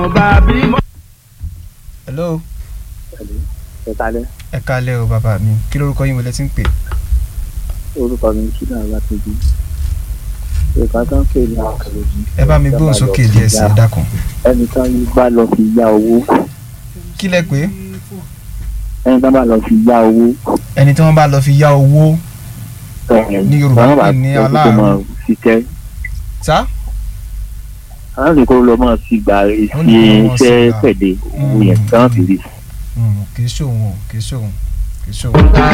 hello ẹ kalẹ ẹ kálẹ́ o bàbá mi kí lórúkọ yín wọlé tí ń pè orúkọ mi ṣúná alákejì ìka tó ń pè ní àkàlòjì. ẹ bá mi gbóhùn sókè díẹ̀ sí ẹ dákun ẹnì kan yìí bá lọ fi yá owó kí lẹ pé ẹnì kan bá lọ fi yá owó. ẹni tí wọ́n bá lọ fi yá owó Ní Yorùbá àwọn bá pè ní fẹ́ kó aláàánú. máa ṣiṣẹ́ sá àwọn lè kó lọ máa fi gbà Ó ṣe ní kó lọ máa iṣẹ́ fi gbà. pẹ̀lẹ́ owó Mm, yẹn kí wọ́n fi rí. Mm, kì í ṣòwò kì í ṣòwò kì í ṣòwò.